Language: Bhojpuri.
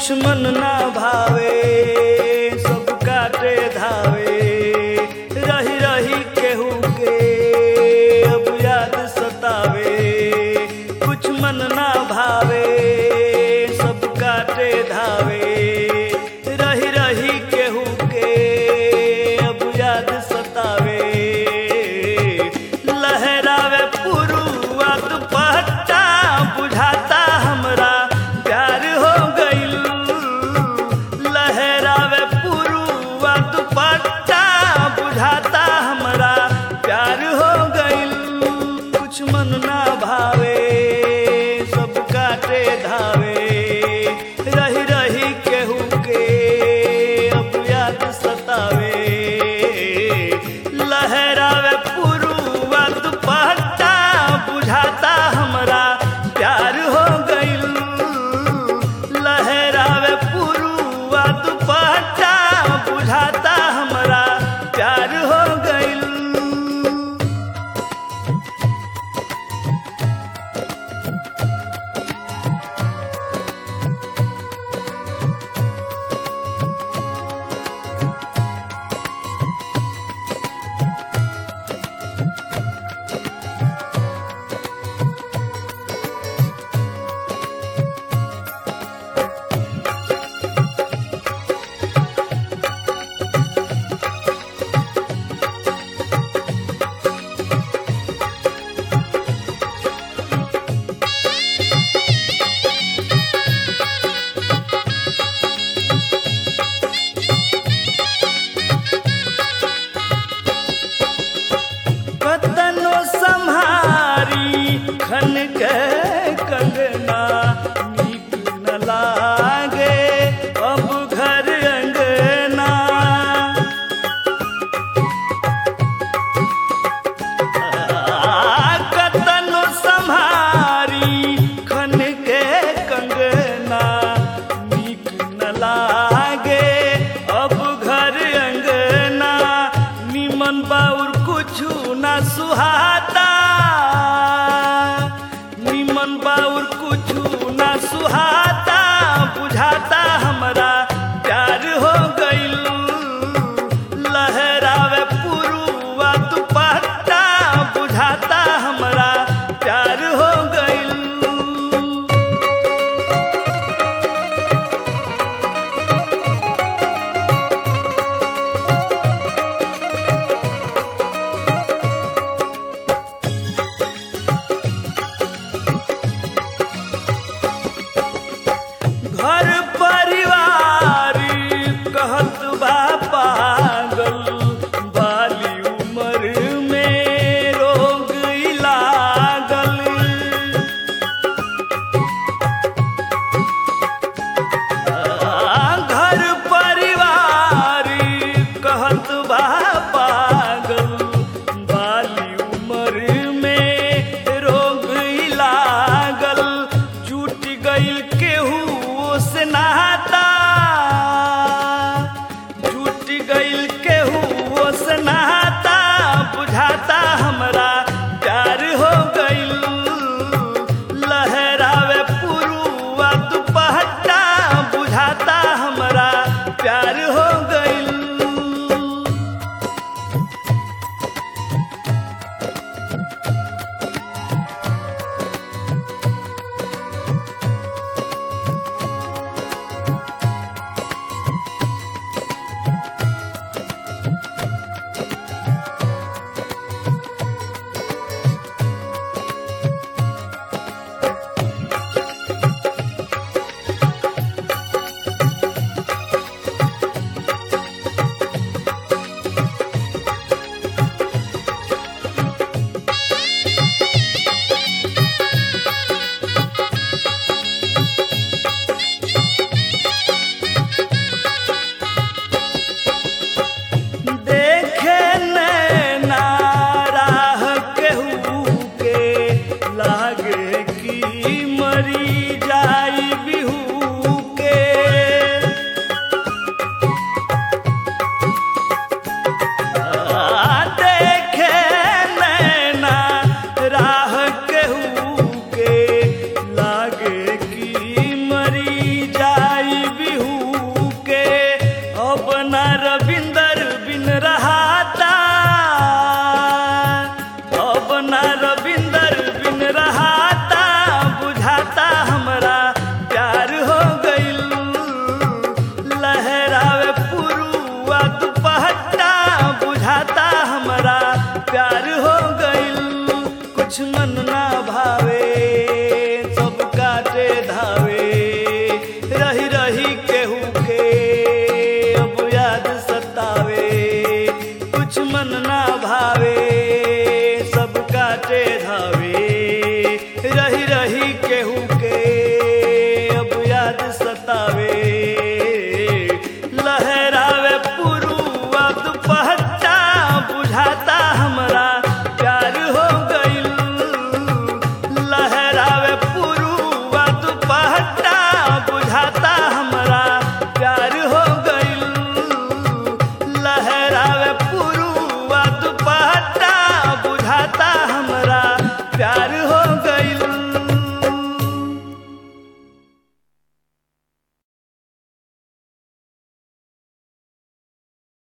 कुछ मन ना भावे सब काटे धावे रही रही केहू के अब याद सतावे कुछ मन ना भावे सब काटे धावे रही रही केहू के अब याद सतावे लहरावे पुरुआ दुपट्टा बुझाता हमरा प्यार हो गइल लहरावे पुरुआ दुपट्टा बुझाता हमरा प्यार हो गइल कुछ मन ना भावे सब काटे धावे रही रही केहू के अब याद सतावे लहरावे पुरुआ दुपट्टा बुझाता हमरा प्यार हो गइल लहरावे पुरुआ दुपट्टा बुझाता हमरा प्यार हो गइल कतनो सम्हारी खन के कंगना नीक न लागे अब घर अंगना आ, कतनो सम्हारी खन के कंगना नीक न लागे अब घर अंगना निमन बाउर कुछु न सुहाता निमन बाउर कुछु न सुहाता बुझाता हमरा प्यार हो गइल लहरावे पुरुआ दुपट्टा बुझाता हमरा प्यार हो गइल घर परिवार कहत बा पागल बाली उम्र में रोग ई लागल आ, घर परिवार कहत बा पागल बाली उम्र में रोग ई लागल जुट गइल केहू से नहाता जुट गइल केहू से नहाता बुझाता हमरा प्यार हो गइल लहरावे पुरुआ दुपट्टा बुझाता हमरा प्यार हो गइल दुश्मन ना